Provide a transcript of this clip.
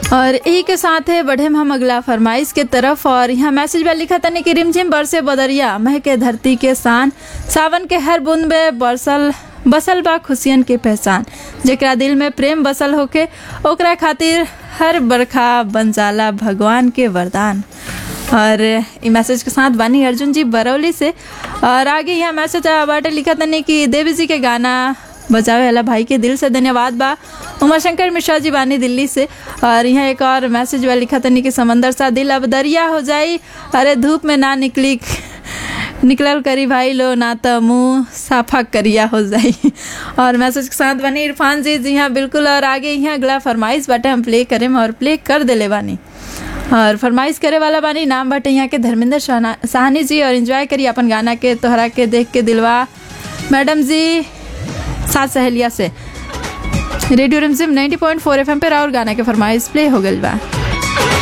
और यही के साथ है बढ़े हम अगला फरमाइश के तरफ और यहाँ मैसेज में लिखा तनी कि रिमझिम बरसे बदरिया महके धरती के शान सावन के हर बूंद में बरसल बसल बा खुशियन के पहचान जेकरा दिल में प्रेम बसल होके ओकरा खातिर हर बरखा बन जाला भगवान के वरदान और ई मैसेज के साथ बानी अर्जुन जी बरौली से और आगे यहाँ मैसेज बाटे लिखा तनी कि देवी जी के गाना बजावे वाला भाई के दिल से धन्यवाद बा उमा शंकर मिश्रा जी बानी दिल्ली से और यहाँ एक और मैसेज वाला लिखा तनी कि समंदर सा दिल अब दरिया हो जाई अरे धूप में ना निकली निकलल करी भाई लो ना तो मुँह साफा करिया हो जाई और मैसेज के साथ बनी इरफान जी जी हाँ बिल्कुल और आगे यहाँ अगला फरमाइश बाटे हम प्ले करें और प्ले कर देले बानी और फरमाइश करे वाला बानी नाम बाटे यहाँ के धर्मेंद्र शाहना- साहनी जी और एंजॉय करी अपन गाना के तोहरा के देख के दिलवा मैडम जी सात सहेलिया से रेडियो रिमझिम 90.4 एफएम पे और गाना के फरमाइश प्ले हो गई बा